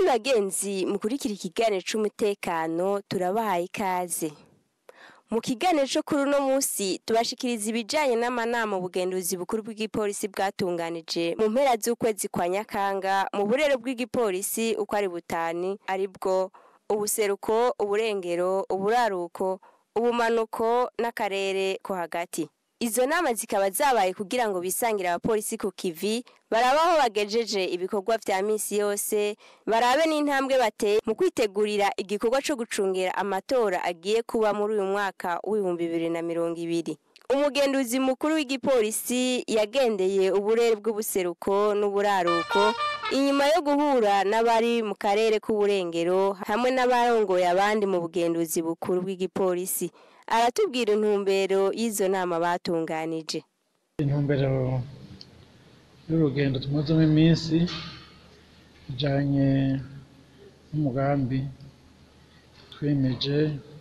bagenzi mukurikira ikiganiro c'umutekano turabahaye ikaze mu kiganiro co kuri uno musi tubashikiriza ibijanye n'amanama ubugenduzi bukuru bw'igipolisi bwatunganije mu mpera z'ukwezi kwa nyakanga mu burero bw'igipolisi uko ari butani aribwo ubuseruko uburengero uburaruko ubumanuko n'akarere ko hagati izo nama zikaba zabaye kugira ngo bisangire abapolisi ku kivi barabe aho bagejeje ibikorwa vya misi yose barabe n'intambwe bateye mu kwitegurira igikorwa co gucungera amatora agiye kuba muri uyu mwaka w'ibihumbi bibiri na mirongo ibiri umugenduzi mukuru w'igipolisi yagendeye uburere bw'ubuseruko n'uburaruko inyuma yo guhura n'abari mu karere k'uburengero hamwe n'abarongoye abandi mu bugenduzi bukuru bw'igipolisi aratubwira intumbero y'izo nama batunganije intumbero y'urugendo tumazemo iminsi ijanye n'umugambi twimeje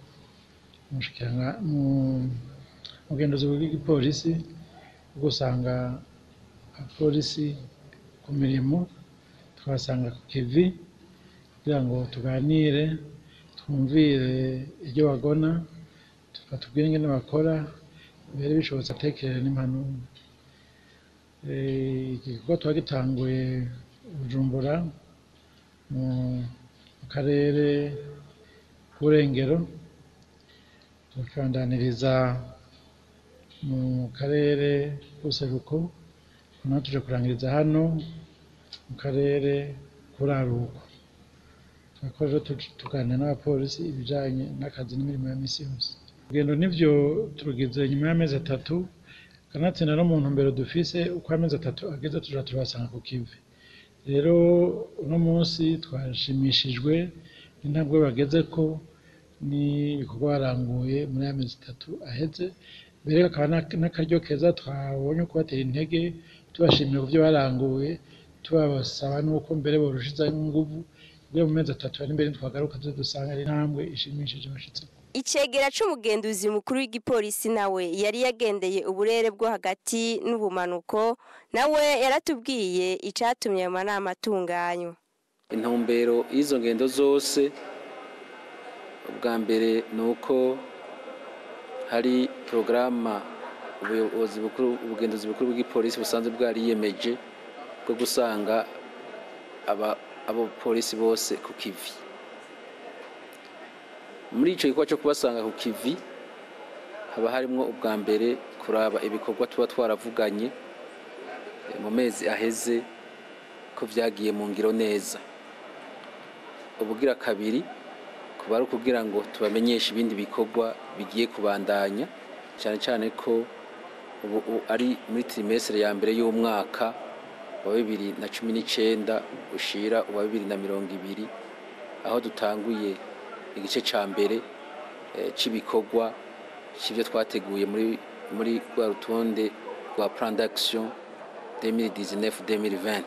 mu bugenduzi bw'igipolisi bwo gusanga abapolisi ku mirimo tukabasanga ku kivi kugira ngo tuganire twumvire iryo bagona batubwire ingene bakora mbere bishobotse atekerere n'impanuro iki gikorwa tuba gitanguye bujumbura mu karere k'uburengero tukabandaniriza mu karere k'ubuseruko noneho tuje kurangiriza hano mu karere k'uraruko turakora rero tuganira n'abapolisi ibijanye n'akazi n'imirimo ya misi yose urugendo nivyo turugize nyuma y'amezi atatu kanatsinda no mu ntumbero dufise uko amezi atatu ageze tuja turabasanga ku kivi rero uno munsi twashimishijwe n'intambwe bagezeko n'ibikorwa baranguye muri aya mezi atatu aheze mbere akaba n'akaryo keza twabonye kubatera intege tubashimira ku byo baranguye tubasaba n'uko mbere borushizaho inguvu kugira mu mezi atatu ari imbere twagaruka tuze dusanga ari intambwe ishimishije bashitseko icegera c'umugenduzi mukuru w'igipolisi nawe yari yagendeye uburere bwo hagati n'ubumanuko nawe yaratubwiye icatumye ayo manama atunganywa intumbero y'izo ngendo zose ubwa mbere ni uko hari porogaramu ubuyobozi bukuru ubugenduzi bukuru bw'igipolisi busanzwe bwariyemeje bwo gusanga abapolisi bose ku kivi muri icyo gikorwa cyo kubasanga ku kivi haba harimo ubwa mbere kuraba ibikorwa tuba twaravuganye mu mezi aheze ko byagiye mu ngiro neza ubugira kabiri kuba ari ukugira ngo tubamenyeshe ibindi bikorwa bigiye kubandanya cyane cyane ko ubu ari muri tirimesire ya mbere y'umwaka wa bibiri na cumi n'icyenda ushira uwa bibiri na mirongo ibiri aho dutanguye igice cya mbere cy'ibikorwa cy'ibyo twateguye muri muri rwa rutonde rwa plan d'action 2019-2020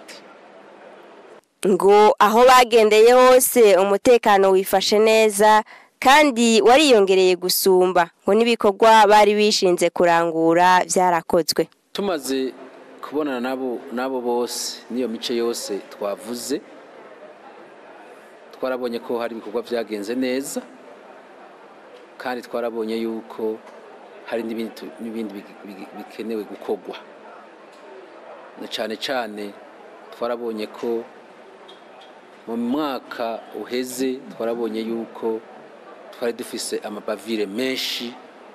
ngo aho bagendeye hose umutekano wifashe neza kandi wariyongereye gusumba ngo n'ibikorwa bari bishinze kurangura byarakozwe tumaze kubonana nabo nabo bose n'iyo mice yose twavuze twarabonye ko hari ibikorwa byagenze neza kandi twarabonye yuko hari n'ibindi bikenewe gukorwa na cyane cyane twarabonye ko mu mwaka uheze twarabonye yuko twari dufise amabavire menshi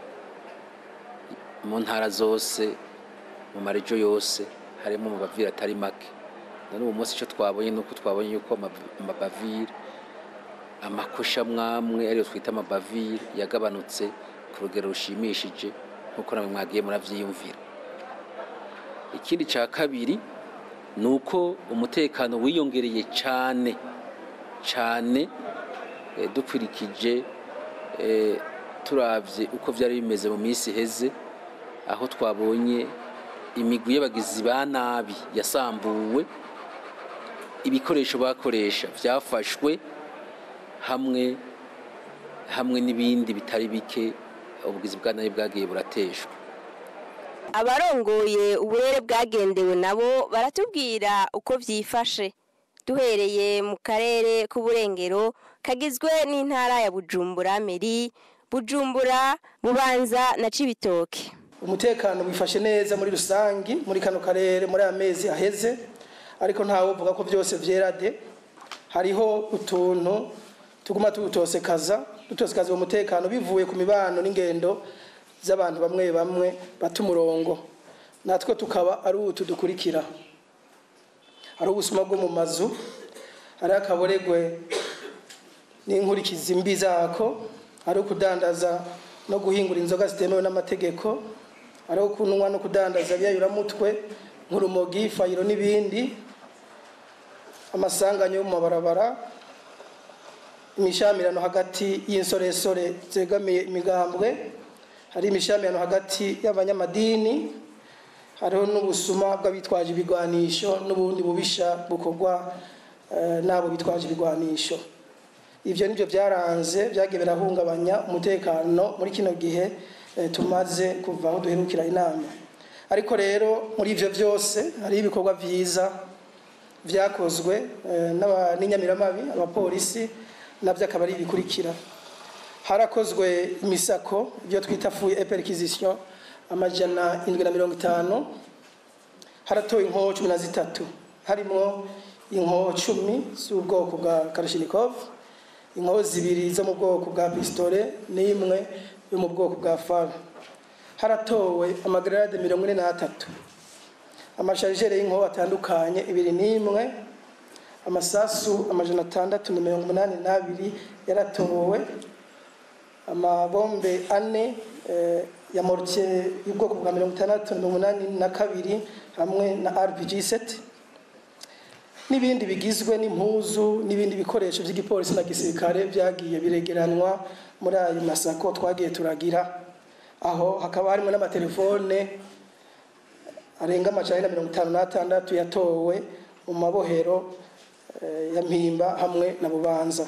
mu ntara zose mu marijo yose harimo amabavire atari make none ubu munsi icyo twabonye ni uko twabonye yuko amabavire amakosha mwamwe ariyo twita amabavire yagabanutse ku rugero rushimishije nk'uko namwe mwagiye murabyiyumvira ikindi cya kabiri ni uko umutekano wiyongereye cyane cyane dukurikije turabye uko byari bimeze mu minsi iheze aho twabonye imigwi y'abagizi ba nabi yasambuwe ibikoresho bakoresha byafashwe hamwe hamwe n'ibindi bitari bike ubugizi bwa nabi bwagiye burateshwa abarongoye uburere bwagendewe nabo baratubwira uko byifashe duhereye mu karere k'uburengero kagizwe n'intara ya bujumbura meri bujumbura bubanza na cibitoke umutekano wifashe neza muri rusangi muri kano karere muri aya mezi aheze ariko ntawe uvuga ko byose vyera de hariho utuntu tuguma tuwutosekaza dutosekaza uwo mutekano bivuye ku mibano n'ingendo z'abantu bamwe bamwe bata umurongo natwe tukaba ari utu dukurikira hari ubusuma bwo mu mazu hari akaboregwe n'inkurikizi mbi zako hari ukudandaza no guhingura inzoga zitemewe n'amategeko hari kunywa no kudandaza byayuramutwe nk'urumogi fayiro n'ibindi amasanganya yo mu mabarabara imishamirano hagati y'insoresore zegamiye imigambwe hari imishamirano hagati y'abanyamadini hariho n'ubusuma bw'abitwaje ibigwanisho n'ubundi bubisha bukorwa eh, n'abo bitwaje ibigwanisho ivyo nivyo byaranze byagiye birahungabanya umutekano muri kino gihe eh, tumaze kuva aho duherukira inama ariko rero muri ivyo byose hari ibikorwa vyiza vyakozwe eh, n'aba- n'inyamiramabi abapolisi navyo akaba ari ibikurikira harakozwe imisako ibyo twita fuye eperquisition amajana indwi na mirongo itanu haratowe inkoho cumi na zitatu harimo inkoho cumi z'ubwoko bwa karashinikov inkoho zibiri zo mu bwoko bwa pistole n'imwe yo mu bwoko bwa fara haratowe amagarade mirongo ine n'atatu amasharijere y'inkoho atandukanye ibiri n'imwe amasasu amajana atandatu na mirongo umunani n'abiri yaratowe amabombe ane eh, ya mortier y'ubwoko bwa mirongo itandatu na mirongo umunani na kabiri hamwe na rpg 7 n'ibindi bigizwe n'impuzu n'ibindi bikoresho by'igipolisi na gisirikare byagiye biregeranwa muri ayo masako twagiye turagira aho hakaba harimo n'amatelefone arenga amajana na mirongo itanu n'atandatu yatowe mu mabohero eh, ya mpimba hamwe na bubanza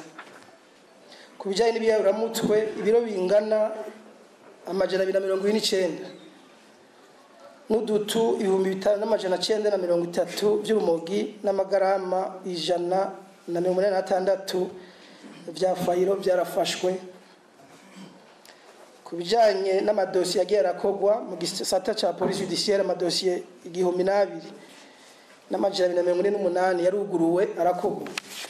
ku bijyanye n'ibiyayuramutwe ibiro bingana amajana abiri na mirongo ine n'icyenda n'udutu ibihumbi bitanu n'amajana cyenda na mirongo itatu by'urumogi n'amagarama ijana na mirongo inani n'atandatu bya fayiro byarafashwe ku bijyanye n'amadosiye agiye arakogwa mu gisata cya polisi judiciaire amadosiye igihumbi n'abiri n'amajana abiri na mirongo ine n'umunani yaruguruwe arakogwa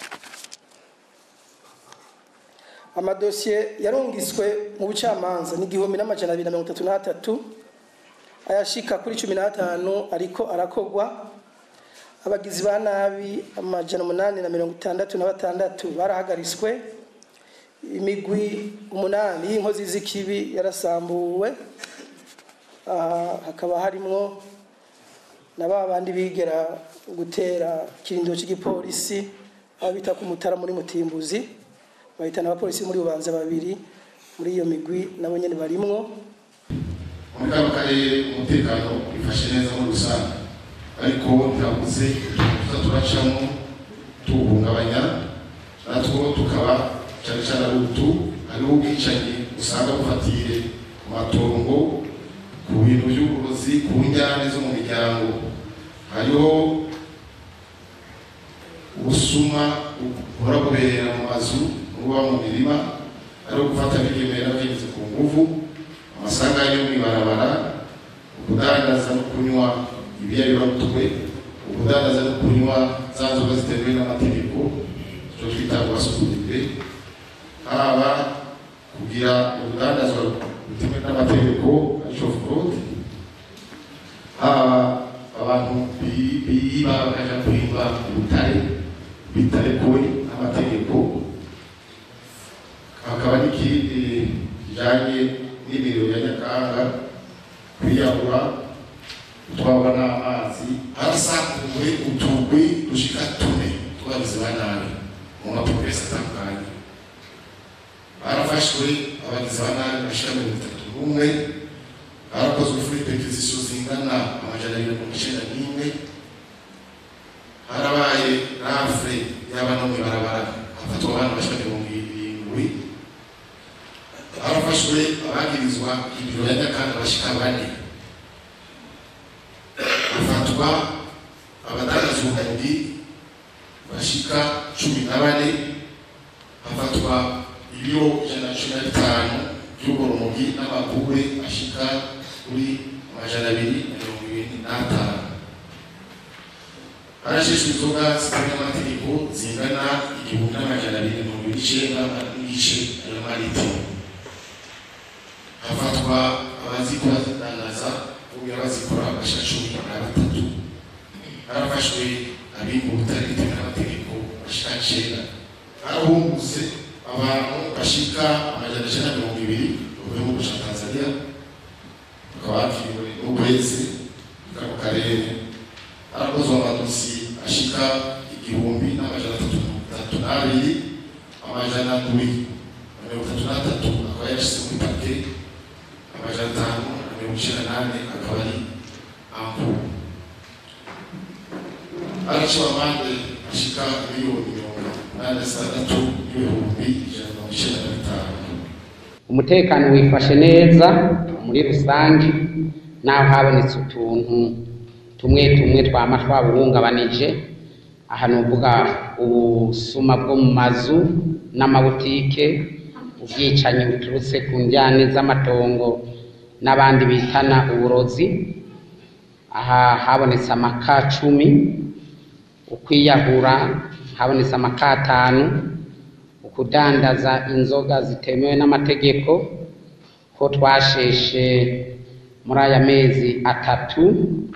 amadosiye yarungiswe mu bucamanza ni igihumbi n'amajana abiri na mirongo itatu n'atatu ayashika kuri cumi n'atanu ariko arakogwa abagizi ba nabi amajana umunani na mirongo itandatu na batandatu barahagaritswe imigwi umunani y'inkozi z'ikibi yarasambuwe aha hakaba harimwo na ba bandi bigera gutera ikirindiro cy'igipolisi aho bita ku mutara muri mutimbuzi bahitana abapolisi muri bubanza babiri muri iyo migwi nabo nyene barimwo muri kano karere umutekano wifashe neza muri rusange ariko ntihabuze utuntu tuza turacamo tuwuhungabanya natwo tukaba cyane cyane ari utu hariho ubwicanyi usanga bufatiye ku matongo ku bintu by'uburozi ku njyane zo mu miryango hariho ubusuma buhora bubera mu mazu buba mu mirima hariho gufata bigemera bigenze ku nguvu amasanganya yo mw'ibarabara ukudandaza no kunywa ibiyayuramutwe ukudandaza no kunywa za nzoga zitemewe n'amategeko icyo twita kubasukuriwe haba kugira urudandazwa rutemewe n'amategeko aricyo fraude haba abantu bi- biba bakaja kwimba ubutare bitarekuwe n'amategeko hakaba n'ikindi kijanye n'imiriro ya nyakanga kwiyahura gutwarwa n'amazi harasakuwe utugwi dushika tune twagize ba nabi mu mapropesi atandukanye barafashwe abagizi ba nabi bashika mirongo itatu n'umwe harakozwe furi perquisition zingana amajana abiri na mirongo icenda n'imwe harabaye rafure y'abana no mw'ibarabara hafatwa abana bashika mirongo irindwi harafashwe abagirizwa ibiro ya nyakanga bashika bane hafatwa abadandaza ubundi hafatwa ibiro ijana na cumi na bitanu by'ubugoromogi n'amagure ashika kuri amajana abiri na mirongo ibiri n'atanu harasheshwe inzoga zitemewe n'amategeko zingana igihumbi n'amajana abiri na mirongo ibiri n'icenda n'igice ayo maritiro hafatwa abazikora zidandaza kugira bazikora abasha cumi na batatu harafashwe abimba ubutari bitewe n'amategeko bashika icenda harahungutse abantu bashika amajana icenda na mirongo ibiri bavuye mu gihugu ca tanzania bakaba bakiriwe n'ukwezi kano karere harakozwe amadosiye ashika igihumbi n'amajana atatu mirongo itatu n'abiri amajana ndwi na mirongo itatu n'atatu akaba yashyize muri pake amajana atanu na mirongo icenda n'ane akaba ari ampuru haraciwe amande ashika miliyoni mirongo inani na zitandatu n'ibihumbi ijana na mirongo icenda na bitanu umutekano wifashe neza muri rusange naho habonetse utuntu tumwe tumwe twama twawuhungabanije aha ni uvuga ubusuma bwo mu mazu n'amabutike ubwicanyi buturutse ku njyane z'amatongo n'abandi bitana uburozi aha habonetse amaka cumi ukwiyahura habonetse amaka atanu ukudandaza inzoga zitemewe n'amategeko ko twasheshe muri aya mezi atatu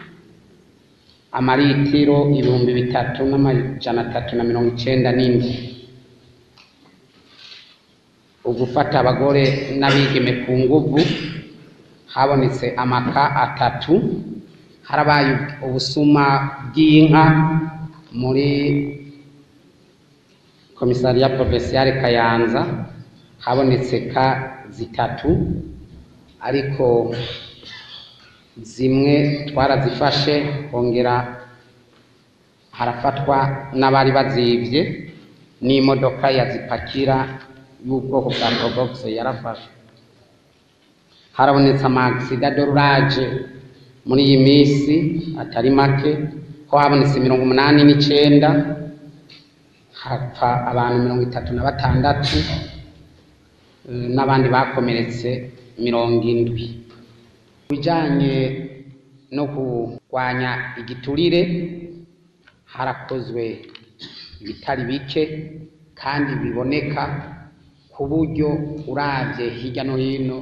amaritiro ibihumbi bitatu n'amajana atatu na mirongo icenda n'indwi ugufata abagore n'abigeme ku nguvu habonetse amaka atatu harabaye ubusuma bw'inka muri komisariya provinsiyare kayanza habonetse ka zitatu ariko zimwe twarazifashe kongera harafatwa n'abari bazibye n'imodoka yazipakira y'ubwoko bwa probox yarafashwe harabonetse amagisida dorage muri iyi minsi atari make ko habonetse mirongo umunani n'icenda hapfa abantu mirongo itatu na batandatu eh, n'abandi bakomeretse mirongo indwi bijanye no kurwanya igiturire harakozwe ibitari bike kandi biboneka ku buryo uravye hirya no hino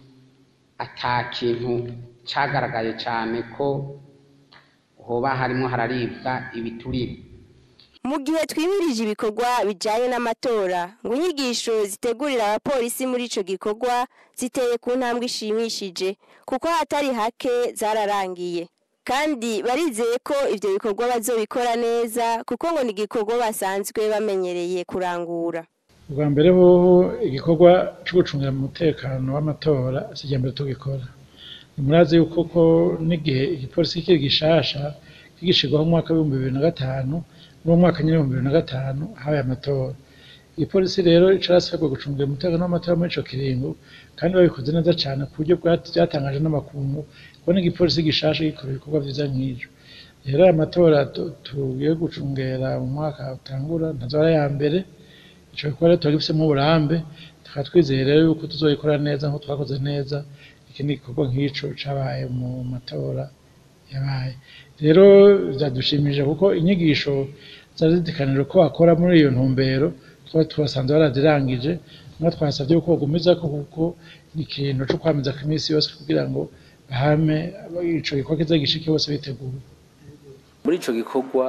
ata kintu cagaragaye cane ko hoba harimwo hararibwa ibiturire mu gihe twimirije ibikorwa bijyanye n'amatora ngo inyigisho zitegurira abapolisi muri icyo gikorwa ziteye ku ntambwe ishimishije kuko ahatari hake zararangiye kandi barizeye ko ibyo bikorwa bazobikora neza kuko ngo ni igikorwa basanzwe bamenyereye kurangura ubwa mbere hoho igikorwa cyo gucungira umutekano w'amatora si irya mbere tugikora nimurazi yuko ko n'igihe igipolisi kiri gishasha kigishirwaho mu mwaka w'ibihumbi bibiri na gatanu n'uwo mwaka nyine w'ibihumbi bibiri na gatanu habaye amatora igipolisi rero carasabwa gucungira umutekano w'amatora muri ico kiringo kandi babikoze neza cane ku buryo bwat- byatangaje n'amakungu kubona igipolisi gishasha gikora ibikorwa vyiza nk'ivyo rero aya matora tu- tugiye gucungera mu mwaka utangura ntazo ari aya mbere ico gikorwa rero turagifisemo uburambe tukaba twizeye rero yuko tuzoyikora neza nk'uko twakoze neza ikindi gikorwa nk'ico cabaye mu matora yabaye rero byadushimije kuko inyigisho zari zitekanijwe ko bakora muri iyo ntumbero twari tubasanze barazirangije niho twasabye ko bagumiza ko kuko ni ikintu cyo kwamiza ku minsi yose kugira ngo bahame ico gikorwa kiza gishike bose biteguye muri ico gikorwa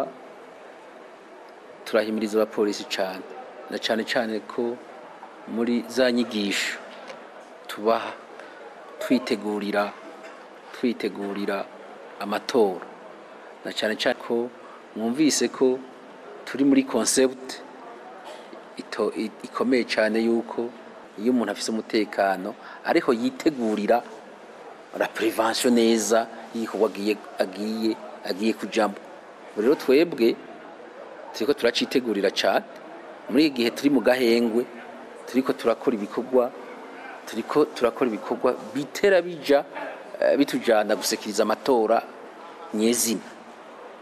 turahimiriza abapolisi cyane na cyane cyane ko muri za nyigisho tubaha twitegurira twitegurira amatora na cyane cyane ko mwumvise ko turi muri concept ito- i- ikomeye cyane yuko iyo umuntu afise umutekano ariko yitegurira la prevention neza y'igikorwa agiye agiye agiye kujamo rero twebwe turiko turacitegurira cyane muri iki gihe turi mu gahengwe turiko turakora ibikorwa turiko turakora ibikorwa bitera bija eh, bitujana gusekiriza amatora nyezina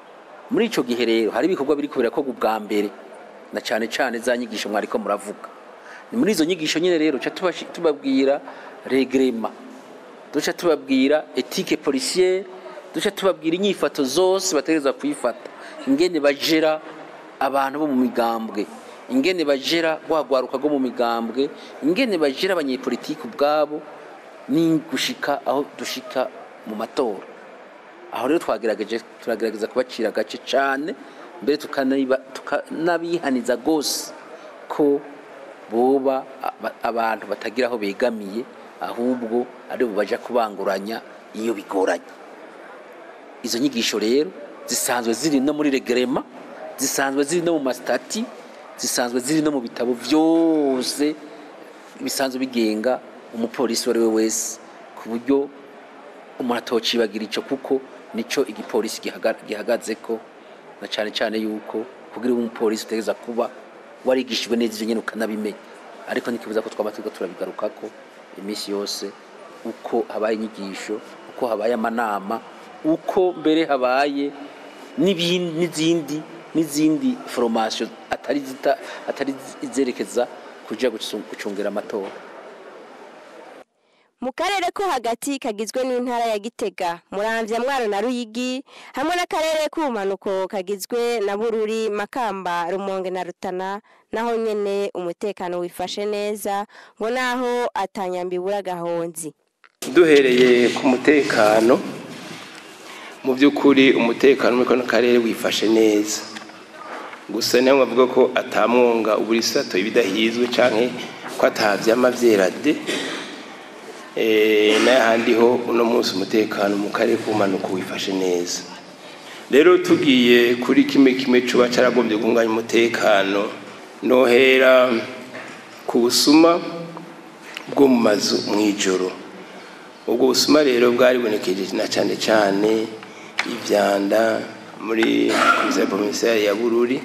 muri ico gihe rero hari ibikorwa biriko birakorwa ubwa mbere na cane cane za nyigisho mwariko muravuga ni muri izo nyigisho nyine rero duca tubashi- tubabwira regrema duca tubabwira etike policiere duca tubabwira inyifato zose bategereza kuyifata ingene bajera abantu bo mu migambwe ingene bajera rwagwaruka rwo mu migambwe ingene bajera abanyepolitiki ubwabo ni gushika aho dushika mu matora aho rero twagerageje turagerageza kubacira agace cyane mbere tukaniba- tukanabihaniza rwose ko boba aba- abantu batagira aho begamiye ahubwo ari bo baja kubanguranya iyo bigoranye izo nyigisho rero zisanzwe ziri no muri regrema zisanzwe ziri no mu masitati zisanzwe ziri no mu bitabo byose bisanzwe bigenga umupolisi uwo ari we wese ku buryo umuntu atocibagira icyo kuko nicyo igipolisi gihaga- gihagaze ko na cyane cyane yuko kugira ube umupolisi utegereza kuba warigishijwe neza ibyo nyine ukanabimenya ariko ntikibuza ko twaba turiko turabigaruka ko iminsi yose uko habaye inyigisho uko habaye amanama uko mbere habaye n'ibindi n'izindi n'izindi foromasiyo atari zita- atari izerekeza kuja gucu- gucungira amatora mu karere ko hagati kagizwe n'intara ya gitega muramvya mwaro na ruyigi hamwe n'akarere k'ubumanuko kagizwe na bururi makamba rumonge na rutana naho nyene umutekano wifashe neza ngo naho atanyambibura gahonzi duhereye ku mutekano mu by'ukuri umutekano muri kano karere wifashe neza gusa niyo bavuga ko atamwonga uburisato ibidahizwe cyangwa ko atavyama vyera de Eh, n'ahandi ho uno munsi umutekano mu karere k'ubumanuko wifashe neza rero tugiye kuri kimwe kimwe cuba caragombye guhunganya umutekano nohera ku busuma bwo mu mazu mw'ijoro ubwo busuma rero bwaribonekeje na cyane cyane ivyanda muri komisiyo provinciale ya bururi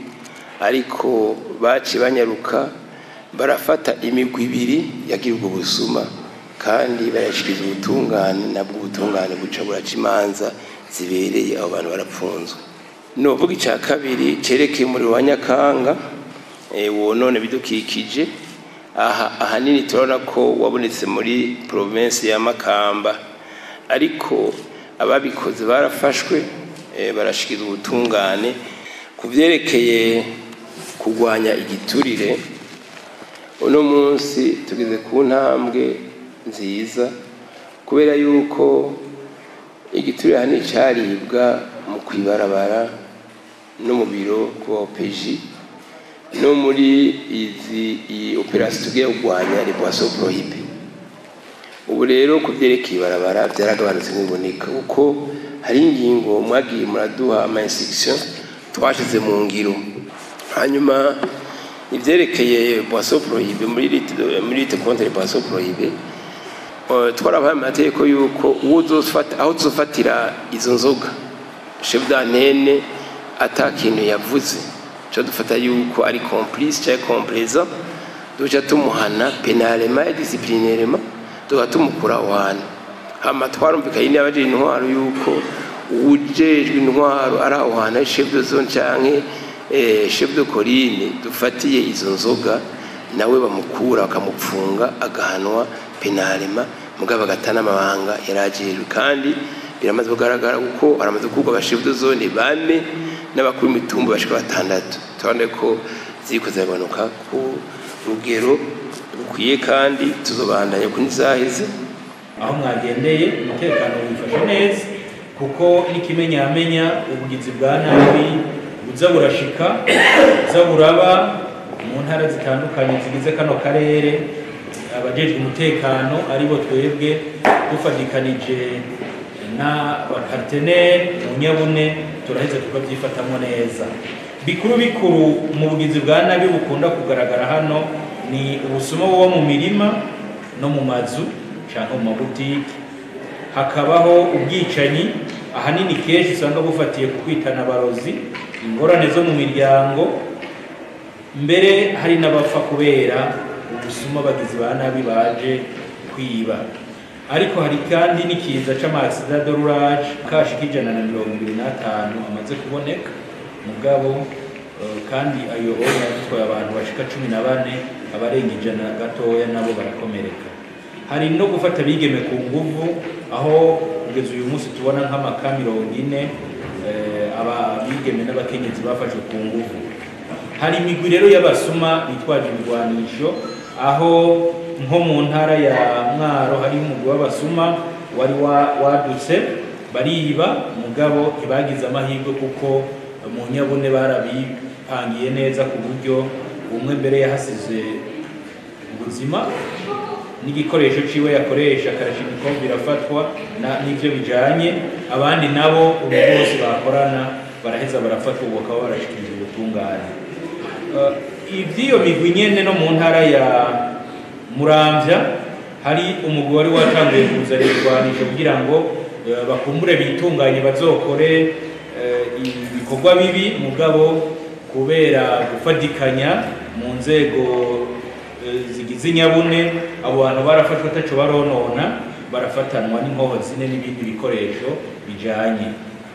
ariko baci banyaruka barafata imigwi ibiri yagira ubwo busuma kandi barashikiriza ubutungane nabwo ubutungane buca buraca imanza zibereye abo bantu barapfunzwe novuga icya kabiri cerekeye umuriro wa nyakanga eh, wonone bidukikije aha ahanini turabona ko wabonetse muri provinsi ya makamba ariko ababikoze barafashwe eh, barashikiza ubutungane ku byerekeye kurwanya igiturire uno munsi tugeze ku ntambwe nziza kubera yuko igiturire ahanini caribwa mu kwibarabara no mu biro ku opeji no muri izi iyi operasiyo tugiye kurwanya repoisiyo poroyibe ubu rero ku byerekeye ibarabara byaragabanutse nk'iboneka kuko hari ingingo mwagiye muraduha ama instruction twashize mu ngiro hanyuma ibyerekeye boisson poroyibe muri lite muri lite contre boisson poroyibe twarabaye amategeko yuko uwo uzofata aho tuzofatira izo nzoga chef d'antenne ata kintu yavuze cyo dufata yuko ari complice cyangwa complaisant duca tumuhana penalema et disciplinairement tuba tumukura aho hantu hama twarumvikanye n'abajije intwaro yuko uwujejwe intwaro ari aho hantu ari chef de zone canke eh, chef de colline dufatiye izo nzoga nawe bamukura bakamupfunga agahanwa penalema mugabo agatana amabanga yarajejwe kandi biramaze kugaragara kuko baramaze kugwa abashefu de zone bane n'abakuru imitumba bashika batandatu turabona ko ziriko zirabanuka ku rugero rukwiye kandi tuzobandanya kuri zaheze aho mwagendeye umutekano wifashe neza kuko n'ikimenyamenya ubugizi bwa nabi buza burashika buza buraba mu ntara zitandukanye zigize kano karere abajejwe umutekano aribo twebwe dufatikanije n'abaparteneri mu nyabune turaheza tukabyifatamo neza bikuru bikuru mu bugizi bwa nabi bukunda kugaragara hano ni ubusuma buba mu mirima no mu mazu cyangwa mu mabutiki hakabaho ubwicanyi ahanini kenshi usanga bufatiye ku kwitana abarozi ingorane zo mu miryango mbere hari n'abapfa kubera ubusuma bagizi ba nabi baje kwiba ariko hari kandi n'ikiza c'amasida dorurage kashi k'ijana na mirongo ibiri n'atanu amaze kuboneka mugabo Eh, kandi ayo oya yatwaye abantu bashika cumi na bane abarenga ijana gatoya nabo barakomereka hari no gufata abigeme ku nguvu aho kugeza uyu munsi tubona nk'amaka mirongo ine eh, aba bigeme n'abakenyezi bafashwe ku nguvu hari imigwi rero y'abasuma bitwaje ibigwanisho aho nko mu ntara ya mwaro hari umugwi w'abasuma wari wa- wadutse bariba mugabo ntibagize amahirwe kuko mu nyabune barabipangiye neza ku buryo umwe mbere yahasize ubuzima n'igikoresho ciwe yakoresha karashimiko birafatwa na- n'ivyo bijanye abandi nabo ubu bose bakorana baraheza barafatwa ubu bakaba barashikiriza ubutungane Uh, ivy'iyo migwi nyene no mu ntara ya muramvya hari umugwi wari watanguye kuzana ibigwanisho kugira ngo uh, bakumbure bitunganye bazokore uh, ibikorwa bibi mugabo kubera gufatikanya mu nzego uh, zigize inyabune abo bantu barafashwe ataco baronona barafatanwa n'inkoho zine n'ibindi bikoresho bijanye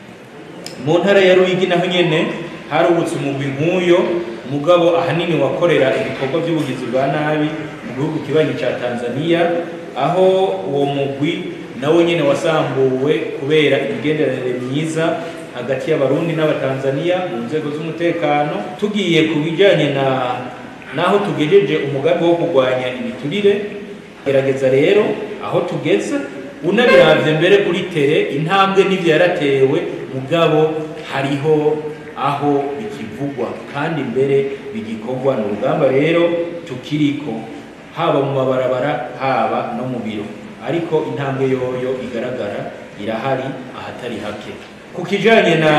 mu ntara ya Ruyigi naho nyene harubutse umugwi nk'uyo mugabo ahanini wakorera ibikorwa by'ubugizi bwa nabi mu gihugu kibanyi ca Tanzania aho uwo mugwi nawo nyene wasambuwe kubera imigenderanire myiza hagati y'abarundi n'abatanzania mu nzego z'umutekano tugiye ku bijanye na naho tugejeje umugambi wo kurwanya ibiturire gerageza rero aho tugeze unabiravye mbere kuri tere intambwe n'ivyo yaratewe mugabo hariho aho bikivugwa kandi mbere bigikorwa ni urugamba rero tukiriko haba mu mabarabara haba no mu biro ariko intambwe yoyo igaragara irahari ahatari hake ku kijanye na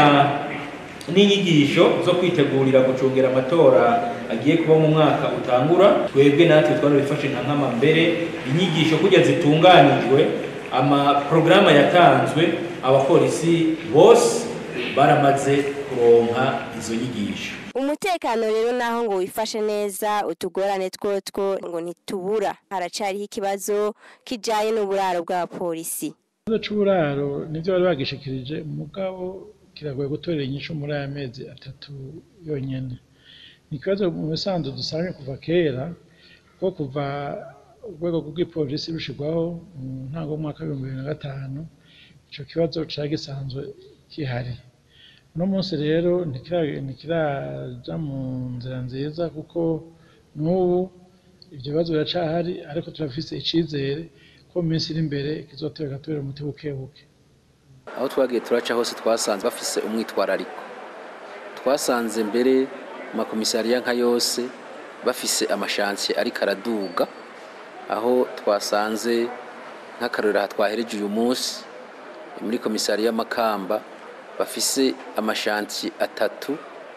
n'inyigisho zo kwitegurira gucungira amatora agiye kuba mu mwaka utangura twebwe natwe twarabifashe nka nkama mbere inyigisho kujya zitunganijwe amaporogaramu yatanzwe abapolisi bose baramaze kuronka izo nyigisho umutekano rero naho ngo wifashe neza utugorane twotwo ngo ntitubura haracariho ikibazo kijanye n'uburaro bw'abapolisi ikibazo c'uburaro nivyo bari bagishikirije mugabo kiragoye gutorera inyishu muri aya mezi atatu yonyene ni ikibazo mu bisanzwe dusanzwe kuva kera kuko kuva urwego rw'ipolisi rushirwaho mu ntango y'umwaka w'ibihumbi bibiri na gatanu ico kibazo cari gisanzwe gihari uno munsi rero ntikira- ntikiraja mu nzira nziza kuko n'ubu ivyo bibazo biracahari ariko turafise icizere ko mu minsi iri imbere kizotera gatubera umuti buke buke aho twagiye turaca hose twasanze bafise umwitwarariko twasanze mbere mu makomisariya nka yose bafise amashansiye ariko araduga aho twasanze nk'akarorero aha twahereje uyu munsi muri komisariya Makamba bafise amashansiye atatu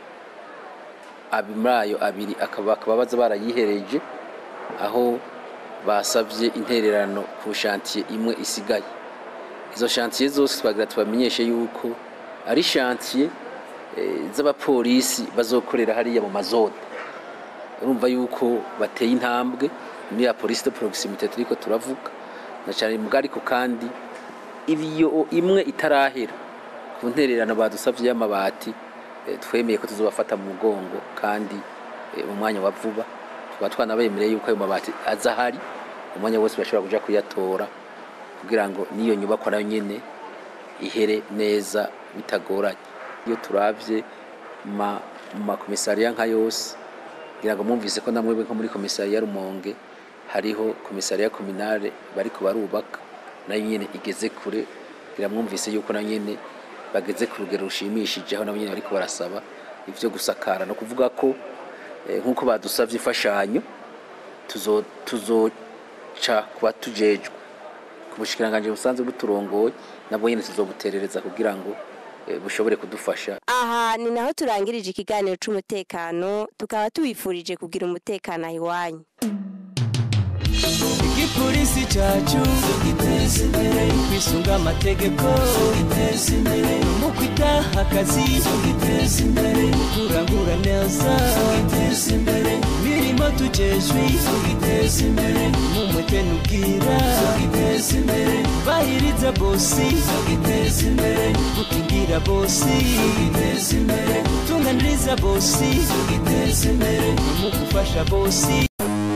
abi muri ayo abiri akaba bakaba baza barayihereje aho basabye intererano ku shantiye imwe isigaye izo shantiye zose twagira tubamenyeshe yuko ari shantiye eh, z'abapolisi bazokorera hariya mu mazone urumva yuko bateye intambwe muri ya polisi de proximité turiko turavuga na cyane mu ariko kandi iyo imwe itarahera ku ntererano badusabye y'amabati eh, twemeye ko tuzobafata mu mugongo kandi eh, mu mwanya wa vuba tukaba twanabemereye yuko ayo mabati aza ahari umwanya wose bashobora kuja kuyatora kugira ngo n'iyo nyubakwa nayo nyene ihere neza bitagoranye iyo turavye ma- mu makomisariya nka yose kugira ngo mwumvise ko namwebwe nko muri komisariya Rumonge hariho komisariya kominale bariko barubaka nayo nyene igeze kure kugira mwumvise yuko nayo nyene bageze ku rugero rushimishije aho nabo nyene bariko barasaba ivyo gusakara no kuvuga ko eh, nk'uko badusavye imfashanyo tuzo tuzoca kuba tujejwe ku bushikiranganje busanzwe buturongoye nabwo nyene tuzobuterereza kugira ngo eh, bushobore kudufasha aha ni naho turangirije ikiganiro c'umutekano tukaba tubifurije kugira umutekano aho iwanyu igipolisi cyacu giteza imbere kwisunga amategeko giteza imbere mu kwitaha akazi giteza imbere kurangura neza giteza imbere imirimo tujejwe tugiteza imbere mu mwete n'ubwira tugiteza imbere bahiriza bosi tugiteza imbere gukingira bosi tugiteza imbere gutunganiriza bosi tugiteza imbere mu gufasha bosi